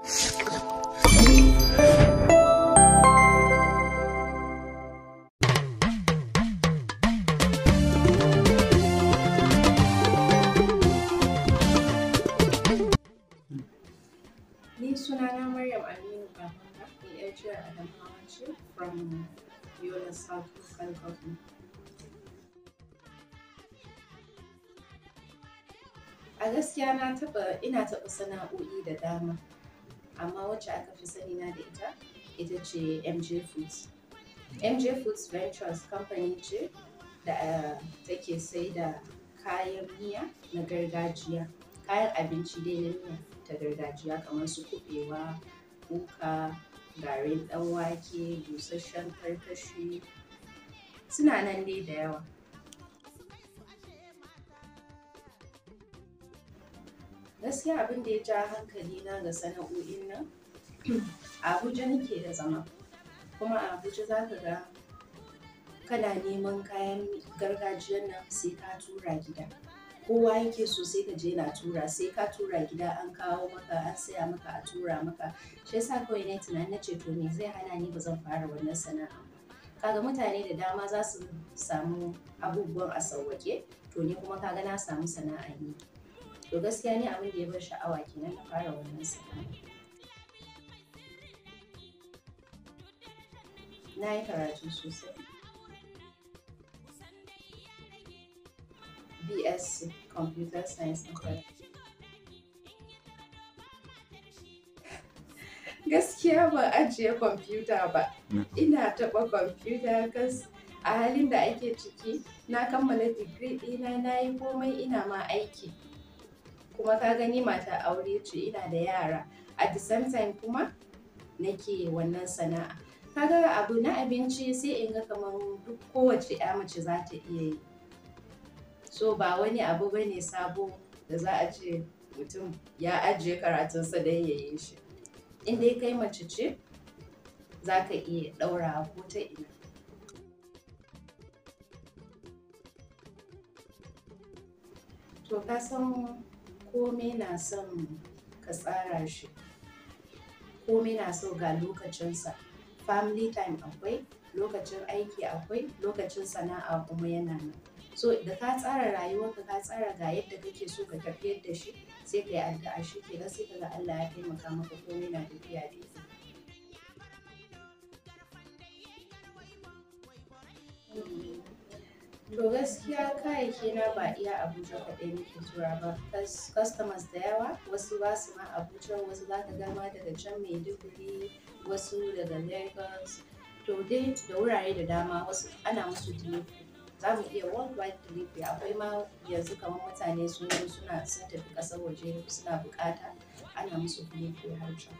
Ni sunana Maryam Aminu Babanga, ni ‘yar jihar Adamawa ce from Yola South Local Government. A gaskiya na taɓa ina taɓa sana'o'i da dama, amma wacce aka fi sani na da ita ita ce MJ Foods. MJ Foods Ventures company ce da uh, take sai da kayan miya na gargajiya, kayan abinci dai na miya. ta gargajiya kamar su kuɓewa, kuka, garin ɗan wake, busasshen karkashi suna nan dai da yawa. Gaskiya abin da ya ja hankali na ga sana'o'in nan a Abuja nake da zama kuma a Abuja za ka ga kana neman kayan gargajiyan nan sai ka tura gida. kowa yake so sai ka je na tura sai ka tura gida an kawo maka an saya maka a tura maka shi yasa kawai na tunani na ce to me zai hana ni ba zan fara wannan sana'a ba kaga mutane da dama za su samu abubuwan a sauwaƙe to ni kuma kaga na samu sana'a yi to gaskiya ni abin da ya bar sha'awa kenan na fara wannan sana'a na yi karatu sosai BSc Computer Science and Gaskiya ban ajiye kwamfuta ba. Ina taɓa kwamfuta kas a halin da ake ciki na kammala digiri ɗina na yi komai ina ma aiki. Kuma ka gani mata aure ce ina da yara. At the same time kuma nake wannan sana'a. Kaga abu na abinci sai in ga kamar duk kowace 'ya mace za ta iya yi. so ba wani abu ba ne sabo da za a ce mutum ya ajiye karatunsa don ya yi shi in dai kai mace ce za ka iya ɗaura ko ta ina to ka san kome na son ka tsara shi kome na so ga lokacinsa family time akwai lokacin aiki akwai lokacin sana'a kuma yana nan so da ka tsara rayuwarka ka tsara ga yadda kake so ka tafiyar da shi sai ka yi addu'a shi ke sai ka ga Allah ya taimaka maka komai na tafiya daidai to gaskiya kayayyaki na ba iya Abuja kaɗai nake tura ba customers da yawa wasu ba su ma Abuja wasu za ka gama daga can Maiduguri wasu daga Lagos to dai da wurare da dama wasu ana musu delivery za mu iya worldwide delivery akwai ma yanzu kamar mutane sun zo suna sun tafi ƙasar waje suna buƙata ana musu delivery har can.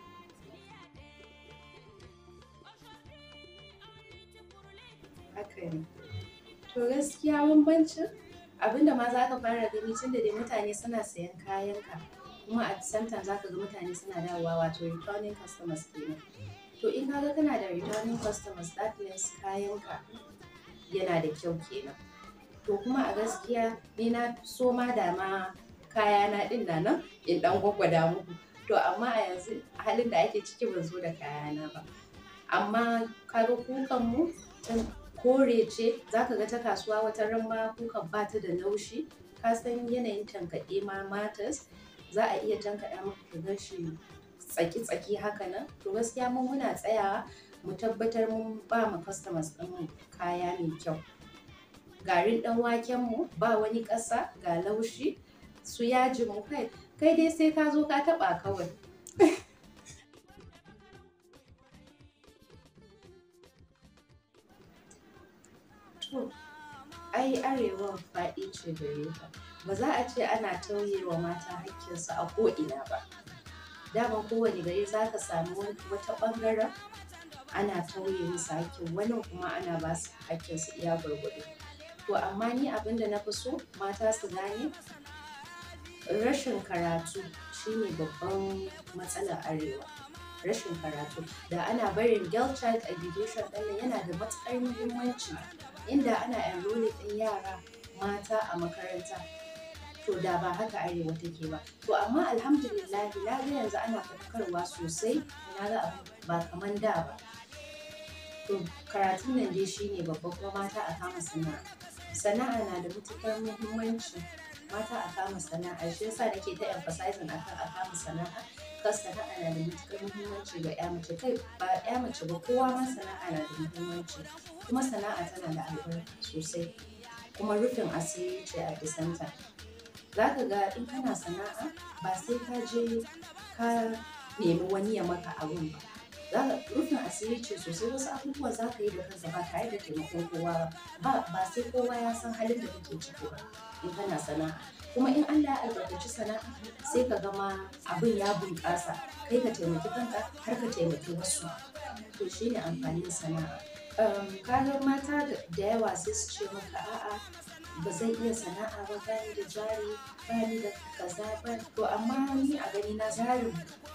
Haka ne. To gaskiya bambancin abinda ma za ka fara gani tun da dai mutane suna sayan kayanka kuma a same time za ka ga mutane suna dawowa wato returning customers kenan. To in kaga kana da returning customers that means kayanka yana da kyau kenan to kuma a gaskiya ni na so ma da ma kaya na din na nan in dan gwaggwada muku to amma a yanzu halin da ake ciki ban zo da kaya na ba amma kaga kukan mu kore ce zaka ga ta kasuwa wata ran ma kukan ba ta da laushi ka san yanayin tankaɗe ma matas za a iya tankaɗa maka ka ga shi tsaki-tsaki haka nan to gaskiya mun muna tsayawa mu tabbatar mun ba mu customers ɗin kaya mai kyau garin ɗan waken mu ba wani ƙasa ga laushi su yaji mu kai kai dai sai ka zo ka taɓa kawai to ai arewa faɗi ce gare ta ba za a ce ana tauye wa mata hakkinsu a ko'ina ba dama kowane gari za ka sami wata ɓangaren ana tauye musu hakkin wani kuma ana ba su hakkin su iya gwargwado to amma ni abin da na fi so mata su gane rashin karatu shine babban matsalar arewa rashin karatu da ana barin girl child education ɗin yana da matuƙar muhimmanci inda ana enrolling ɗin yara mata a makaranta to to da ba haka arewa take ba to amma alhamdulillah na ga yanzu ana faɗakarwa sosai na ga abu ba kaman da ba to karatun nan dai shine babba kuma mata a kama sana'a sana'a na da matukar muhimmanci mata a kama sana'a shi yasa nake ta emphasizing akan a kama sana'a kan sana'a na da matukar muhimmanci ga ya mace kai ba ya mace ba kowa ma sana'a na da muhimmanci kuma sana'a tana da albarka sosai kuma rufin asiri ce a bisanta za ka ga in kana sana'a ba sai ka je ka nemi wani ya maka abun ba rufin asiri ce sosai wasu abubuwa za ka yi da kanka ba tare da taimakon kowa ba ba sai kowa ya san halin da kake ciki ba in kana sana'a kuma in Allah ya albarkaci sana'a sai ka gama abin ya bunƙasa kai ka taimaki kanka har ka taimaki wasu to shine amfanin sana'a kaga mata da yawa sai su ce maka a'a ba zan iya sana'a ba bani da jari bani da kaza ba to amma ni a gani na jarin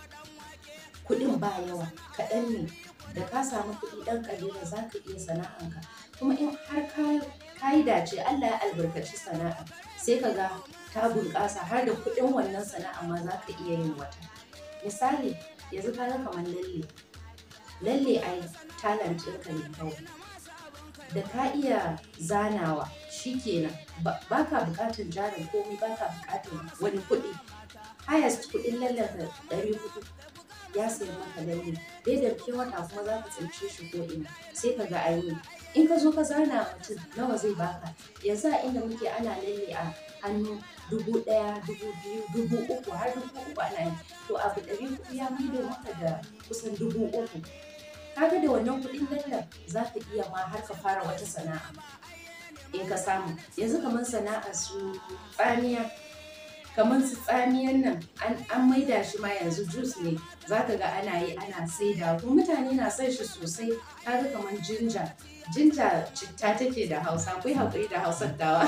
kuɗin ba yawa kaɗan ne da ka samu kuɗi ɗan ƙalilan za ka iya sana'anka kuma in har ka yi dace Allah ya albarkaci sana'a sai ka ga ta bunƙasa har da kuɗin wannan sana'a ma za ka iya yin wata misali yanzu ka ga kamar lalle lalle ai talent ɗinka ne kawai da ka iya zanawa shikenan ba ka buƙatar jarin komai ba ka buƙatar wani kuɗi highest kuɗin lallen ka ɗari hudu ya sayi maka lalle dai da ke wata kuma za ka tsince shi ko ina sai ka ga ayi in ka zo ka zana mutum nawa zai baka yanzu a inda muke ana lalle a hannu dubu ɗaya dubu biyu dubu uku har dubu uku ana yi to abu ɗari hudu ya maido maka da kusan dubu uku kaga da wannan kuɗin lallen za ka iya ma har ka fara wata sana'a in ka samu yanzu kamar sana'a su tsamiya kamar su tsamiyan nan an maida shi ma yanzu jus ne za ka ga ana yi ana saida kuma mutane na son shi sosai kaga kamar jinja jinja citta take da hausa akwai haƙuri da hausar dawa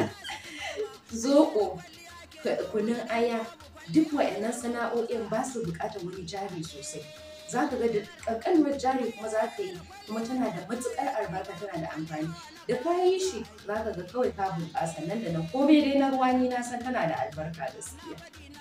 zoɓo kunun aya duk wa'annan sana'o'in ba su buƙatar wani jari sosai za ka ga da ƙanƙanuwar jari kuma za ka yi kuma tana da matuƙar albarka tana da amfani da ka yi shi za ka ga kawai ka bunƙasa nan da nan komai dai na ruwa ni na san tana da albarka gaskiya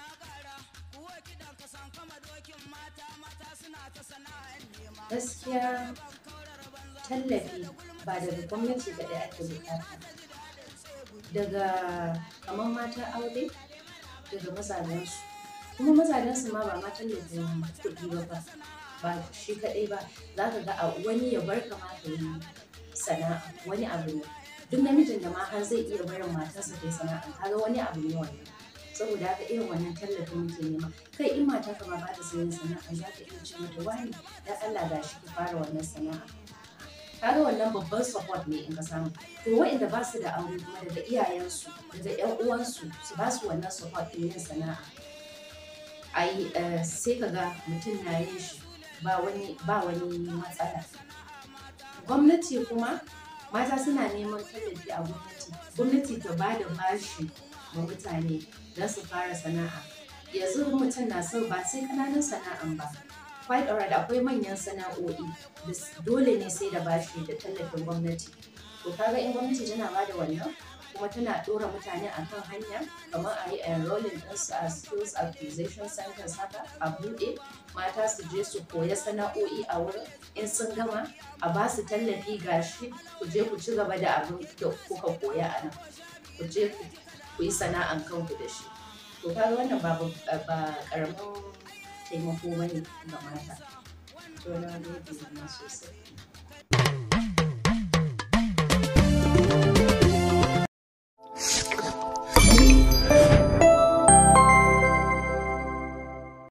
gaskiya tallafi ba daga gwamnati kaɗai ake buƙata daga kamar matan aure daga mazajensu kuma mazajensu ma ba ma tallafin kuɗi ba ba ba shi kaɗai ba za ka ga wani ya bar ka ma ka yi sana'a wani abu ne duk namijin da ma har zai iya barin matarsa ta yi sana'a kaga wani abu ne wannan saboda haka irin wannan tallafin muke nema kai in mata ka ma ba ta sayin sana'a za ka iya ce mata wani dan Allah ga shi ki fara wannan sana'a kaga wannan babban support ne in ka samu to waɗanda ba su da aure kuma daga iyayensu daga ƴan uwansu su ba su wannan support ɗin yin sana'a ai sai ka ga mutum na yin shi ba wani ba wani matsala gwamnati kuma mata suna neman tallafi a gwamnati gwamnati ta ba da bashi ma mutane don su fara sana'a yanzu mutum na so ba sai kananan sana'an ba quite alright akwai manyan sana'o'i da dole ne sai da bashi da tallafin gwamnati to kaga in gwamnati tana ba da wannan kuma tana ɗora mutane a kan hanya kamar a yi enrolling ɗinsu a skills acquisition centers haka a buɗe mata su je su koya sana'o'i a wurin in sun gama a ba su tallafi gashi ku je ku ci gaba da abin da kuka koya a nan ku je ku yi sana'an kanku da shi to kaga wannan ba ba karamin taimako bane ga mata to na gode sosai